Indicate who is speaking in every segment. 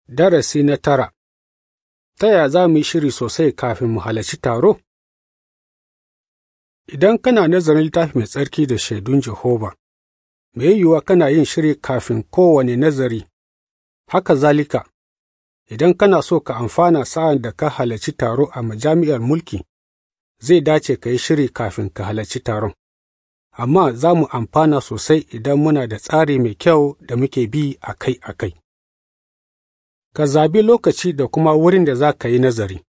Speaker 1: Darasi na tara Ta yaya za mu yi shiri sosai kafin mu halarci taro? Idan kana nazarin littafi mai tsarki da shaidun Jehova, mai yiwuwa kana yin shiri kafin kowane nazari, haka zalika, idan kana so ka amfana sa'an da ka halarci taro a majami'ar mulki, zai dace ka yi shiri kafin ka halarci taron. Amma za mu amfana sosai idan muna da tsari mai kyau da muke bi akai-akai. Ka zabi lokaci da kuma wurin da za ka yi nazari.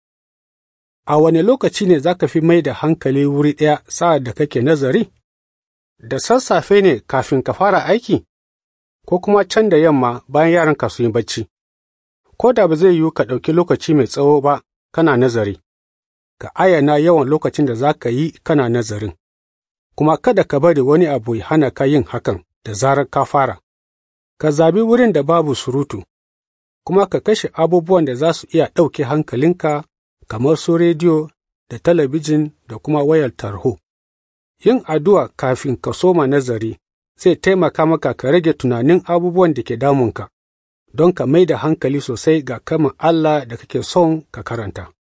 Speaker 1: A wane lokaci ne za ka fi mai da hankali wuri ɗaya sa'ad da kake nazari? Da sassafe ne kafin ka fara aiki? Ko kuma can da yamma bayan yaranka su yi bacci? Ko da ba zai yiwu ka ɗauki lokaci mai tsawo ba kana nazari, ka ayyana yawan lokacin da za ka yi kana nazarin, kuma kada ka bari wani abu ya hana ka yin hakan da zarar ka fara. Ka zabi wurin da babu surutu, kuma ka kashe abubuwan da za su iya ɗauke hankalinka kamar su rediyo da talabijin da kuma wayar tarho. Yin addu'a kafin ka soma nazari zai taimaka maka ka rage tunanin abubuwan da ke damunka, don ka mai da hankali sosai ga kaman Allah da kake son ka karanta.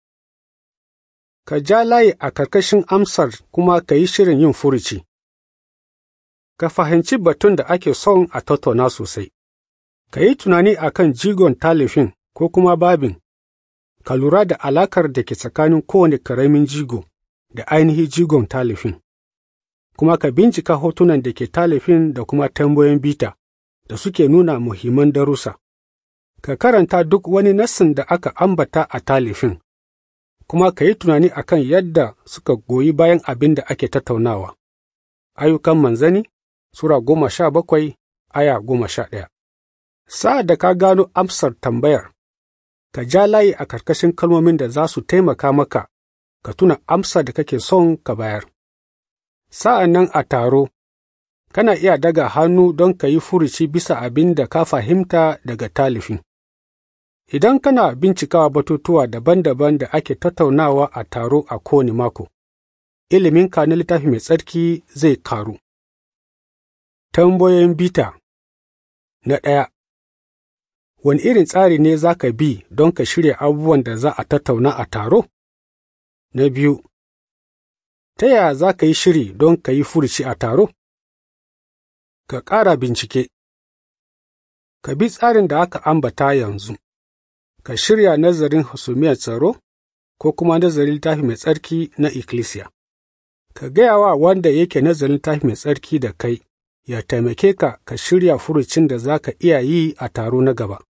Speaker 1: Ka ja layi a karkashin amsar kuma ka yi shirin yin furuci. Ka fahimci batun da ake son a tattauna sosai. Ka yi tunani a kan jigon talifin ko kuma babin, ka lura da alakar da ke tsakanin kowane karamin jigo da ainihin jigon talifin, kuma ka bincika hotunan da ke talifin da kuma tambayoyin bita da suke nuna muhimman darussa. Ka karanta duk wani nassin da aka ambata a talifin, kuma ka yi tunani a kan yadda suka goyi bayan abin da ake tattaunawa. Ayyukan manzani Sura goma sha bakwai, aya goma sha ɗaya. Sa'ad da ka gano amsar tambayar, ka ja layi a karkashin kalmomin da za su taimaka maka ka tuna amsa da kake son ka bayar. Sa'an nan a taro, kana iya daga hannu don ka yi furuci bisa abin da ka fahimta daga talifin. Idan kana bincikawa batutuwa daban-daban da ake tattaunawa a taro a kowane mako, iliminka na littafi mai tsarki zai karu. Tambayoyin bita Na ɗaya Wani irin tsari ne za ka bi don ka shirya abubuwan da za a tattauna a taro? Na biyu Ta yaya za ka yi shiri don ka yi furuci a taro? Ka ƙara bincike Ka bi tsarin da aka ambata yanzu, ka shirya nazarin hasumiyar tsaro ko kuma nazarin littafi mai tsarki na ikkilisiya. Ka gaya wa wanda yake nazarin littafi mai tsarki da kai ya taimake ka ka shirya furucin da za ka iya yi a taro na gaba.